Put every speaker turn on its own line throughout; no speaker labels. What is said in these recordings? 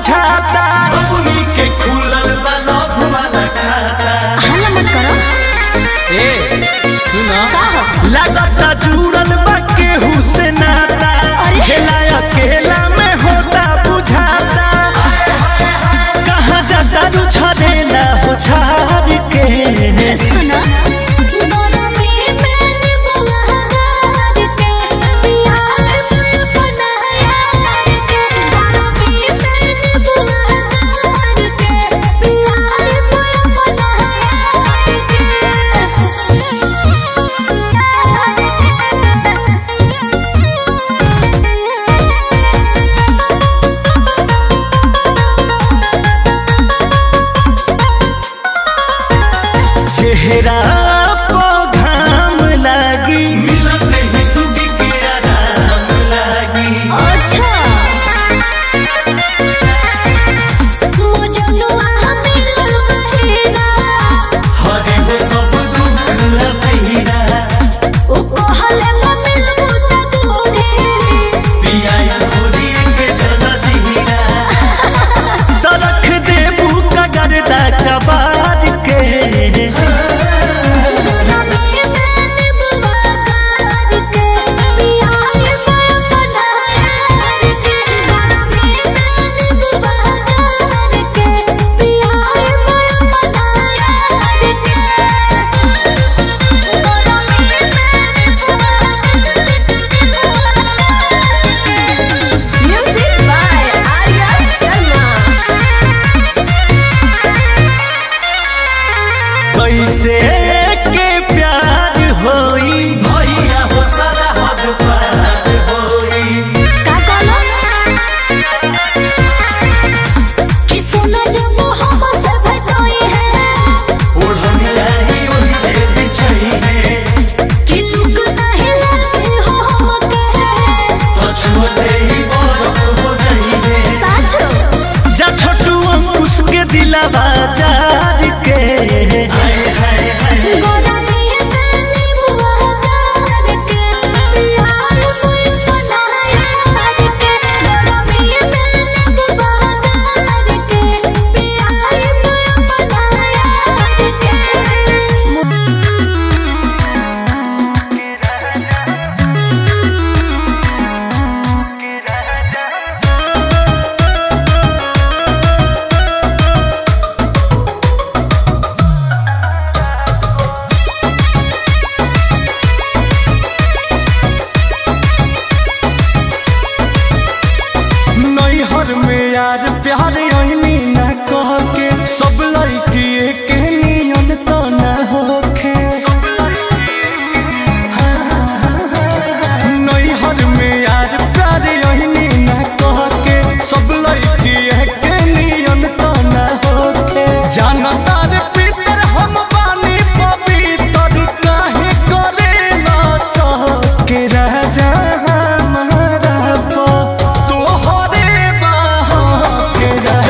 बुझाता
बबुनी के खुलल बा लव वाला खाता
हल्ला मत करो
ए सुनो
का हो
लगता जुड़ल बा केहू से नाता
अरे।
खेला अकेला में होता बुझाता कहाँ जा जादू छड़ेला हो छाड़ के
सुना
चेहरा पो घाम लागी
मिलत नहीं सुबी के आराम लागी
अच्छा मुजनुआ मिलल बहेरा
हरे वो सब दुख लबहिरा
ओ कहले मिलबू त तोरे
पिया खोरी के चला जिहिरा
तरख देबू कगरदा कबार के
Music by Arya Sharma.
कैसे के प्यार होई
भैया हो सारा हद पार होई
का कहलो कि सोना जब हम से भेटोई है
ओढ़नी आई ओढ़ी जे बिछई है
कि लुक नहीं लगे हो हम कहे
तो छुते ही बरफ हो जाई है
साचो
जा छोटू अंकुश के दिलावा जार के
हाय हाय हाय
गोरा में तनी बुआ कर के प्यार कोई बनाया के गोरा में तनी बुआ कर के प्यार कोई बनाया के
नैहर में यार प्यार अहनी न कह के सब लड़की के नियन तो न होखे नैहर में यार प्यार अहनी न कह के सब लड़की के नियन तो न होखे जानता रे पितर हम बानी पवित्र काहे करे ना सह के राजा हमारा पो तोहरे बाहों के राजा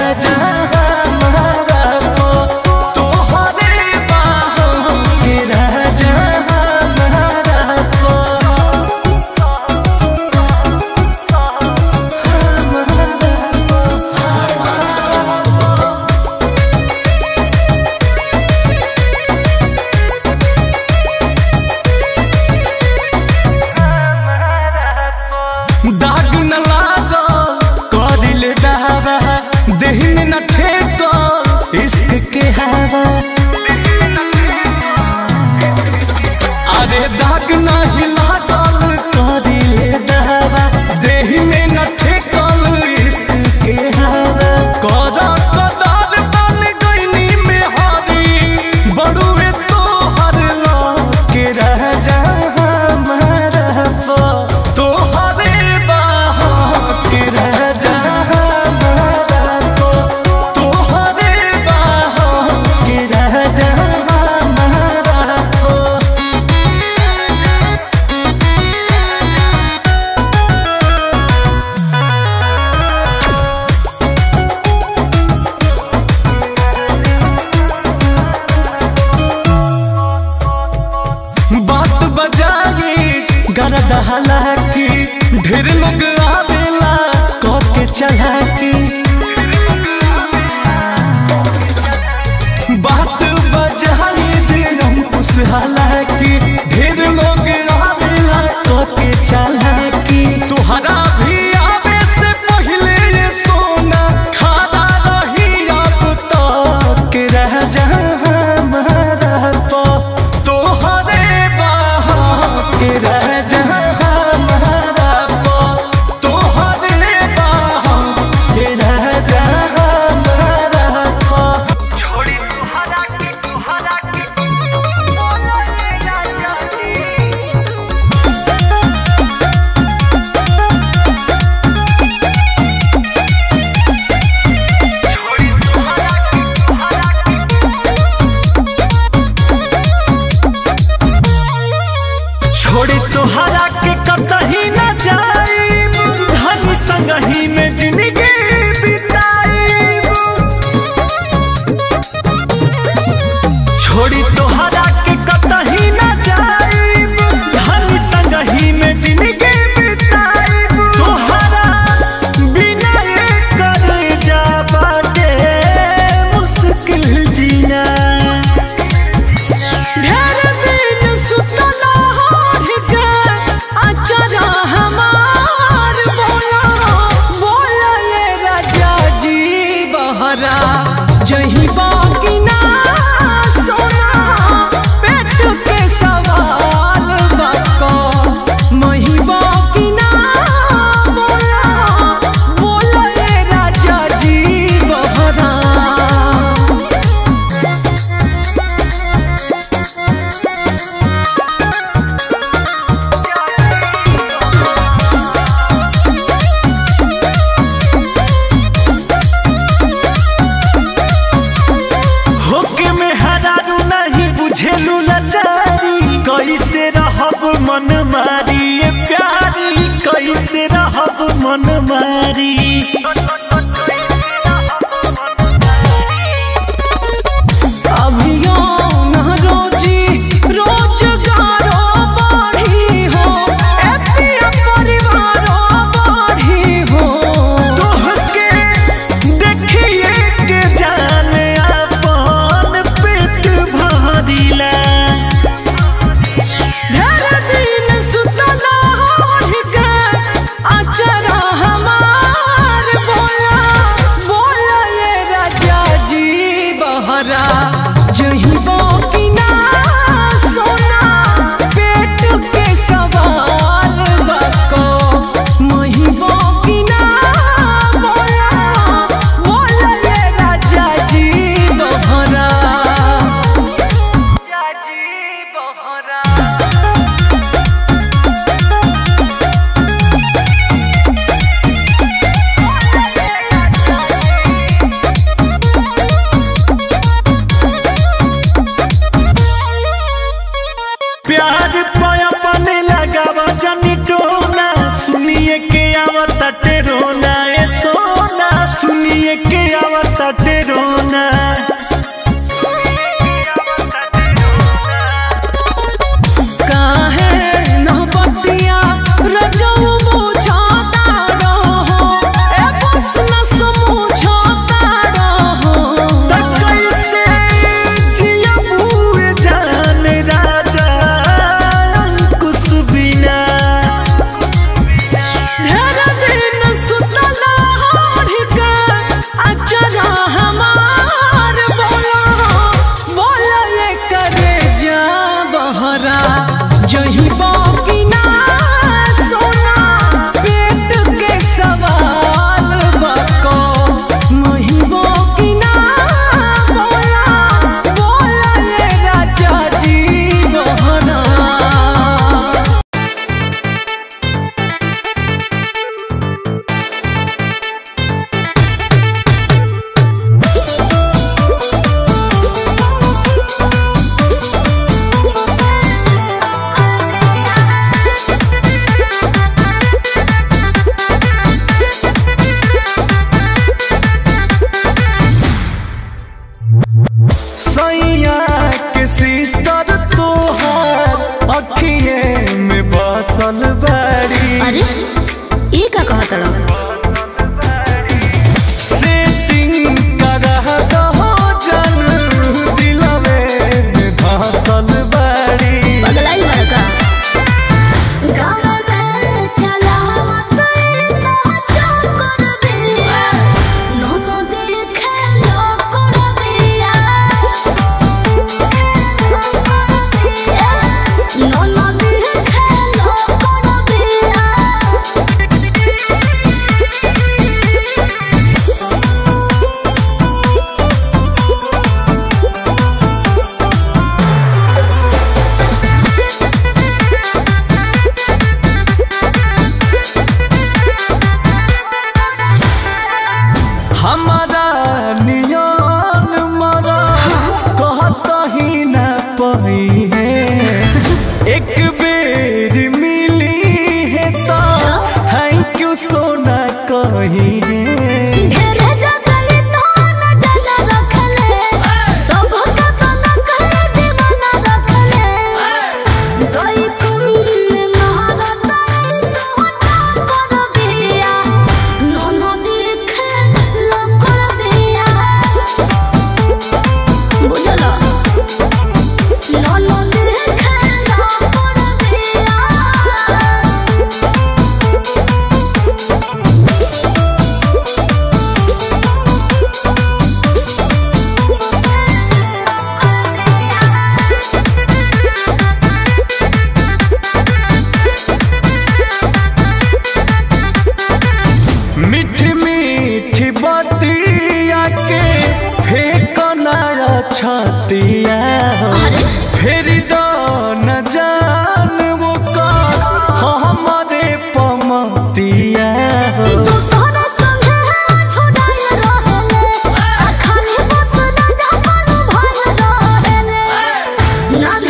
बहरा जही बाकी ना सोना पेट के सवाल बाको मही बाकी ना बोला बोला ए राजा जी बहरा
होके में हरारू नहीं बुझेलू लाचारी कैसे रहब मन मारी ये प्यारी कैसे रहब मन मारी
अभियो न रोजी रोजगारो बढ़ी हो ए पिया परिवारो बढ़ी हो
तोहके देखिए के जाने अपन पेट भरिला
ढेर दिन सुतला होहि के अचरा हमार बोला बोला ये राजा जी बहरा जही बाकी ना सोना पेट के सवाल बको मही बाकी ना बोला बोला ये राजा जी बहरा राजा जी बहरा
प्यार पाया पाने लगाव जनी टोना सुनिए के आवत रोना ए सोना सुनिए के आवत रोना
काहे नहबतिया रजऊ बुझाता रहो ए बस न समझाता रहो
त कैसे जियबू जान राजा अंकुश बिना
ढेर दिन सुतला होढ़ के अचरा हमार बोला बोला ये करे जा बहरा जही बाकी ना सोना पेट के सवाल बको मही बाकी ना बोला बोला ये राजा जी बहरा
सैया के सिस्टर तोहार अखिए में बसल बाड़ी
अरे ये का कहत रहो
सेटिंग करा दहो जन दिलवे में धसल बाड़ी
बदलाई बड़का गाँव में चला कोई नाचा कर बिया नोनो दिल खेलो कर बिया नोनो दिल नाग